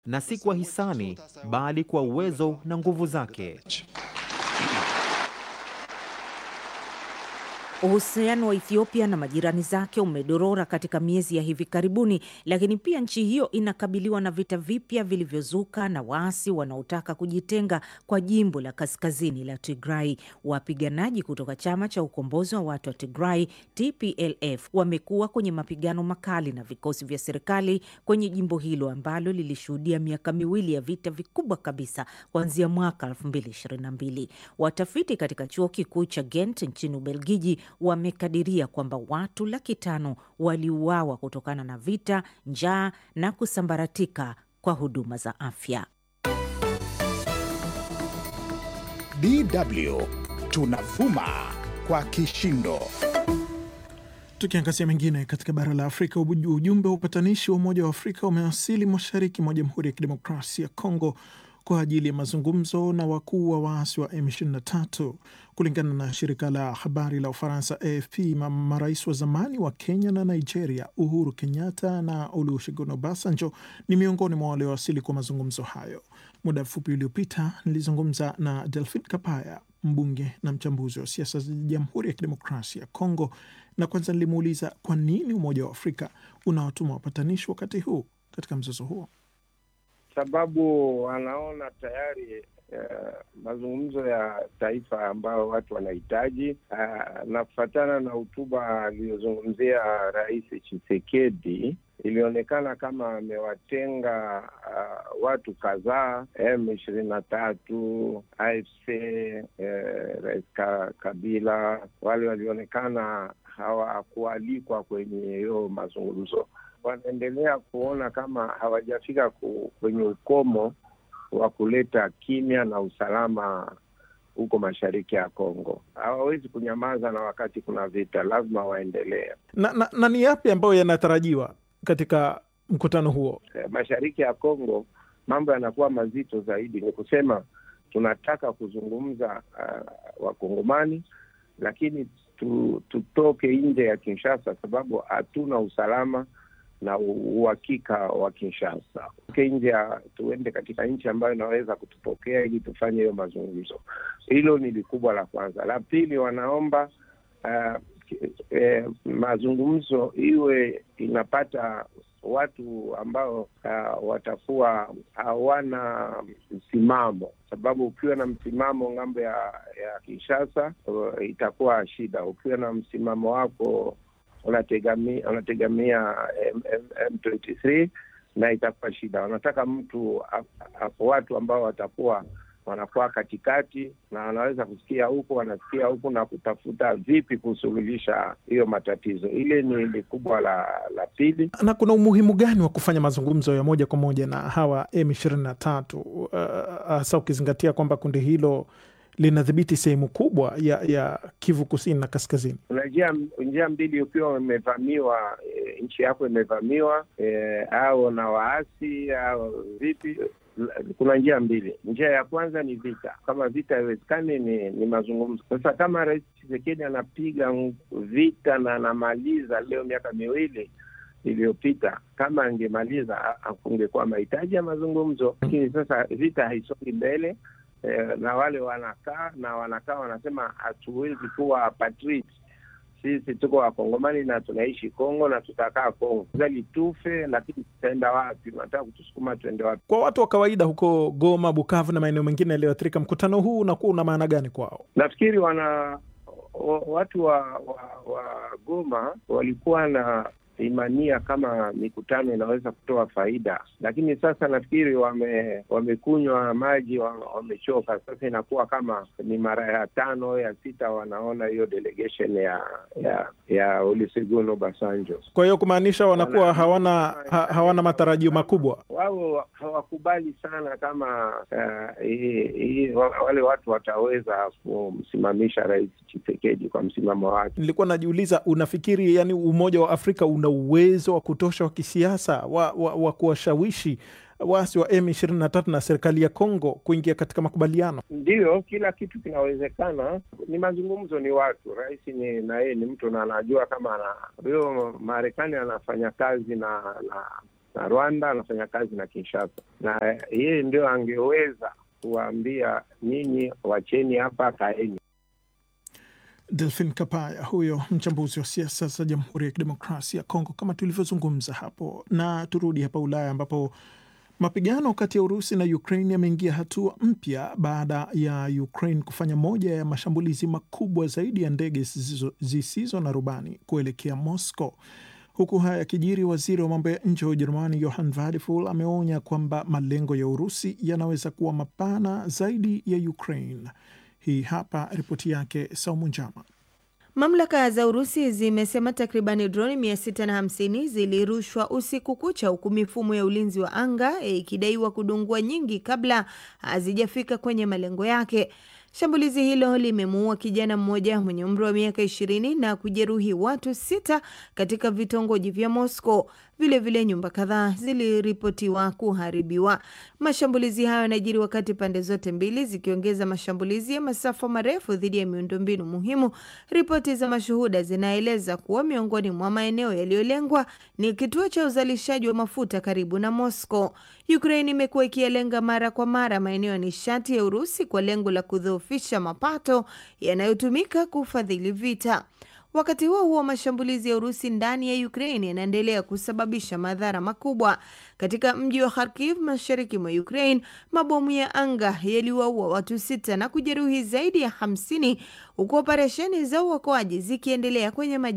na si kwa hisani, bali kwa uwezo na nguvu zake. Uhusiano wa Ethiopia na majirani zake umedorora katika miezi ya hivi karibuni, lakini pia nchi hiyo inakabiliwa na vita vipya vilivyozuka na waasi wanaotaka kujitenga kwa jimbo la kaskazini la Tigray. Wapiganaji kutoka chama cha ukombozi wa watu wa Tigray TPLF wamekuwa kwenye mapigano makali na vikosi vya serikali kwenye jimbo hilo ambalo lilishuhudia miaka miwili ya vita vikubwa kabisa kuanzia mwaka 2022. Watafiti katika chuo kikuu cha Ghent nchini Ubelgiji wamekadiria kwamba watu laki tano waliuawa kutokana na vita, njaa na kusambaratika kwa huduma za afya. DW tunavuma kwa kishindo. Tukiangazia mengine katika bara la Afrika, ujumbe wa upatanishi wa Umoja wa Afrika umewasili mashariki mwa Jamhuri ya Kidemokrasia ya Kongo kwa ajili ya mazungumzo na wakuu wa waasi wa M23. Kulingana na shirika la habari la Ufaransa AFP, marais wa zamani wa Kenya na Nigeria Uhuru Kenyatta na Olusegun Obasanjo ni miongoni mwa waliowasili kwa mazungumzo hayo. Muda mfupi uliopita nilizungumza na Delphin Kapaya, mbunge na mchambuzi wa siasa za Jamhuri ya Kidemokrasia ya Kongo, na kwanza nilimuuliza kwa nini Umoja wa Afrika unawatuma wapatanishi wakati huu katika mzozo huo. Sababu wanaona tayari uh, mazungumzo ya taifa ambayo watu wanahitaji uh, na kufatana na hotuba aliyozungumzia Rais Tshisekedi ilionekana kama amewatenga uh, watu kadhaa M ishirini na tatu, AFC eh, Rais Kabila, wale walionekana hawakualikwa kwenye hiyo mazungumzo wanaendelea kuona kama hawajafika kwenye ukomo wa kuleta kimya na usalama huko mashariki ya Kongo. Hawawezi kunyamaza na wakati kuna vita, lazima waendelee. Na, na, na ni yapi ambayo yanatarajiwa katika mkutano huo? Mashariki ya Kongo mambo yanakuwa mazito zaidi. Ni kusema tunataka kuzungumza uh, Wakongomani, lakini tu, tutoke nje ya Kinshasa sababu hatuna usalama na uhakika wa Kinshasa uke nje, tuende katika nchi ambayo inaweza kutupokea ili tufanye hiyo mazungumzo. Hilo ni likubwa la kwanza. La pili, wanaomba uh, eh, mazungumzo iwe inapata watu ambao uh, watakuwa hawana msimamo, sababu ukiwa na msimamo ng'ambo ya, ya Kinshasa uh, itakuwa shida. Ukiwa na msimamo wako unategamia unategamia M23 na itakuwa shida. Wanataka mtu watu ambao watakuwa wanakuwa katikati na wanaweza kusikia huku wanasikia huku na kutafuta vipi kusuluhisha hiyo matatizo. Ile ni ni kubwa la la pili. Na kuna umuhimu gani wa kufanya mazungumzo ya moja kwa moja na hawa M ishirini na tatu hasa uh, ukizingatia kwamba kundi hilo linadhibiti sehemu kubwa ya ya Kivu kusini na kaskazini. Kuna njia njia mbili, ukiwa umevamiwa e, nchi yako imevamiwa e, au na waasi au vipi, kuna njia mbili. Njia ya kwanza ni vita. Kama vita haiwezekani, ni, ni mazungumzo. Sasa kama Rais Tshisekedi anapiga vita na anamaliza leo miaka miwili iliyopita kama angemaliza kungekuwa mahitaji ya mazungumzo, lakini sasa vita haisongi mbele. Eh, na wale wanakaa na wanakaa wanasema hatuwezi kuwa patriot, sisi tuko wakongomani na tunaishi Kongo na tutakaa Kongo zali tufe, lakini tutaenda wapi? Unataka kutusukuma tuende wapi? Kwa watu wa kawaida huko Goma, Bukavu na maeneo mengine yaliyoathirika, mkutano huu unakuwa una maana gani kwao? Nafikiri wana watu wa, wa, wa Goma walikuwa na imania kama mikutano inaweza kutoa faida, lakini sasa nafikiri wame wamekunywa maji, wamechoka. Sasa inakuwa kama ni mara ya tano ya sita wanaona hiyo delegation ya ya ya Olusegun Obasanjo. Kwa hiyo kumaanisha wanakuwa wana, hawana ha, hawana matarajio makubwa. Wao hawakubali sana kama uh, i, i, wale watu wataweza kumsimamisha Rais Tshisekedi kwa msimamo wake. Nilikuwa najiuliza, unafikiri yani Umoja wa Afrika una uwezo wa kutosha wa kisiasa wa, wa, wa kuwashawishi waasi wa M23 na serikali ya Kongo kuingia katika makubaliano? Ndiyo, kila kitu kinawezekana. Ni mazungumzo, ni watu. Rais ni na yeye ni mtu na anajua kama ana huyo Marekani anafanya kazi na na na Rwanda, anafanya kazi na Kinshasa, na yeye ndio angeweza kuwaambia nyinyi, wacheni hapa, kaeni. Delphin Kapaya huyo mchambuzi wa siasa za Jamhuri ya Kidemokrasia ya Kongo, kama tulivyozungumza hapo. Na turudi hapa Ulaya ambapo mapigano kati ya Urusi na Ukraine yameingia hatua mpya baada ya Ukraine kufanya moja ya mashambulizi makubwa zaidi ya ndege zisizo, zisizo na rubani kuelekea Moscow. Huku haya yakijiri, waziri wa mambo ya nje wa Ujerumani Johann Vadeful ameonya kwamba malengo ya Urusi yanaweza kuwa mapana zaidi ya Ukraine. Hii hapa ripoti yake Saumu Njama. Mamlaka za Urusi zimesema takribani droni 650 zilirushwa usiku kucha, huku mifumo ya ulinzi wa anga ikidaiwa kudungua nyingi kabla hazijafika kwenye malengo yake. Shambulizi hilo limemuua kijana mmoja mwenye umri wa miaka ishirini na kujeruhi watu sita katika vitongoji vya Moscow. Vilevile nyumba kadhaa ziliripotiwa kuharibiwa. Mashambulizi hayo yanajiri wakati pande zote mbili zikiongeza mashambulizi ya masafa marefu dhidi ya miundombinu muhimu. Ripoti za mashuhuda zinaeleza kuwa miongoni mwa maeneo yaliyolengwa ni kituo cha uzalishaji wa mafuta karibu na Moscow. Ukraine imekuwa ikiyalenga mara kwa mara maeneo ya nishati ya Urusi kwa lengo la kudhoofisha mapato yanayotumika kufadhili vita. Wakati huo huo, mashambulizi ya Urusi ndani ya Ukraine yanaendelea kusababisha madhara makubwa. Katika mji wa Kharkiv, mashariki mwa Ukraine, mabomu ya anga yaliwaua watu sita na kujeruhi zaidi ya hamsini huku operesheni za uokoaji zikiendelea kwenye